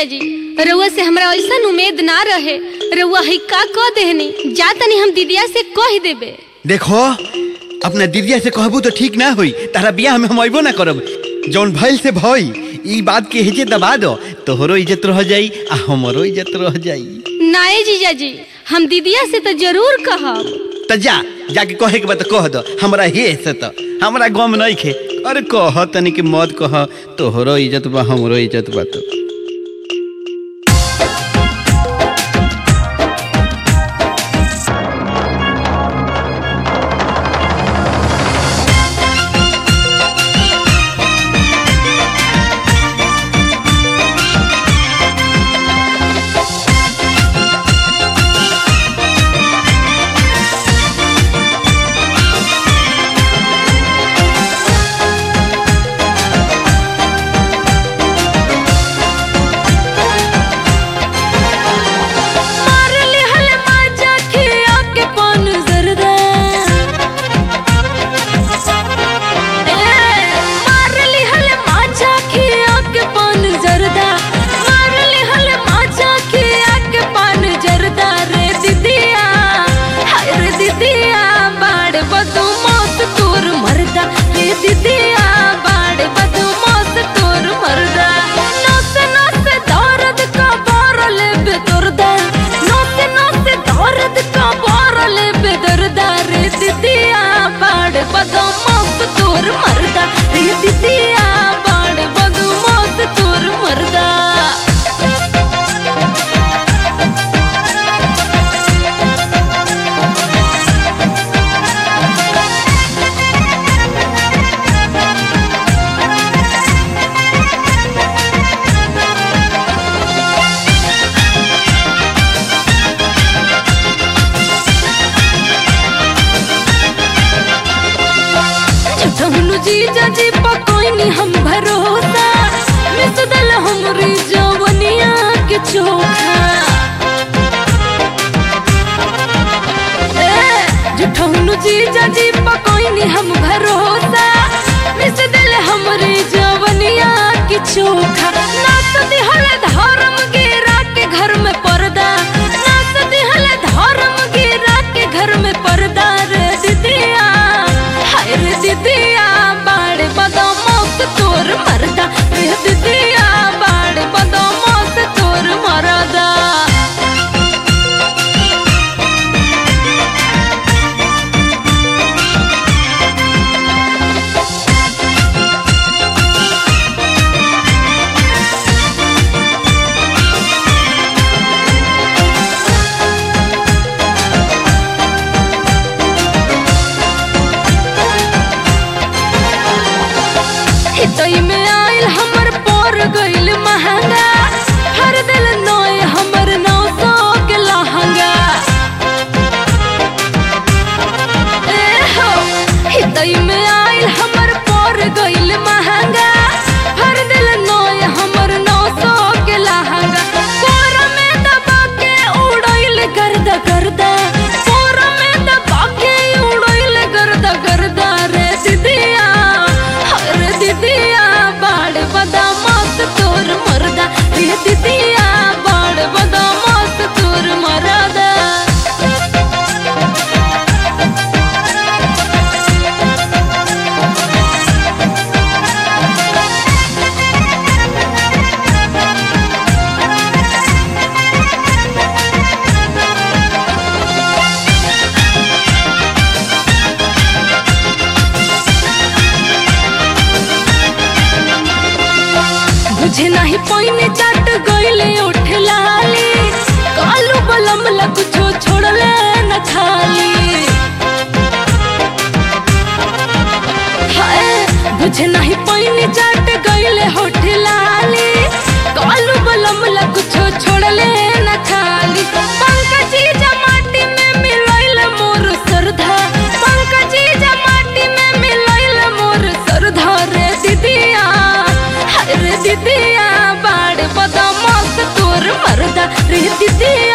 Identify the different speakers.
Speaker 1: जीजा जी रउआ से हमरा ऐसा उम्मीद ना रहे रउआ ही का कह देहनी जा तनी हम दीदिया से कह देबे
Speaker 2: देखो अपना दीदिया से कहबू तो ठीक ना होई तारा बियाह में हम अइबो ना करब जौन भइल से भई ई बात के हेजे दबा दो तोहरो इज्जत रह जाई आ हमरो इज्जत रह जाई
Speaker 1: नाए जीजा जी हम दीदिया से तो जरूर कहब
Speaker 2: त जा जाके कहे के बात कह दो हमरा हे से त हमरा गम नहीं खे अरे कह तनी के मत कह तोहरो इज्जत बा हमरो इज्जत बा तो
Speaker 3: मार लिहल माजा खिया के पान जरदा ए मार लिहल माजा खिया के पान जरदा मार लिहल माजा खिया के पान जरदा रे दीदिया हाय रे दीदिया बाड़ बदू मौत तोर मरदा रे दीदिया बाड़ बदू मौत तोर मरदा नस नस दर्द का बारल बेदर्दा नस नस दर्द का बारल बेदर्दा रे दीदिया बाड़ बदू मौत तोर मरदा रे दीदिया बाड़ बदू मौत तोर मरदा झुठहनु जीजा जी पकोइनी हम भरोसा मिस दल हमरी जवनिया के चोखा ए झुठहनु जीजा जी पकोइनी हम भरोसा मिस दल हमरी जवनिया के चोखा नाच दिहल धर्म गिरा के घर में पर्दा नाच दिहल धर्म गिरा के घर में पर्दा रे दीदिया हाय रे दीदिया बाड़ बदमौत तोर मरदा रे दीदिया बाड़ बदमौत तोर मरदा हितई में आइल हमर पर गइल महंगा हर दिल नोय हमर नौ सौ के लहंगा ए हो हितई में आइल हमर पर गइल महंगा हर दिल नोय हमर नौ सौ के लहंगा कोर में दबा के उड़इल गर्दा गर्दा कोर में दबा के उड़इल गर्दा गर्दा रे दीदिया रे दीदिया बाड़ बदामत तोर मरदा रे दीदिया बाड़ बदामत तोर मरदा बुझे नहीं पाइने चट गइले उठ लाली कालू बलम लग छो छोड़ले न खाली हाय बुझे नहीं पाइने चट गइले होठ लाली कालू बलम लग छो छोड़ले न खाली पंकजी जमाटी में मिलइल मोर सरधा पंकजी जमाटी में मिलइल मोर सरधा रे दीदिया हाय रे दीदिया बाड़ बदमाश तोर मरदा रे दीदिया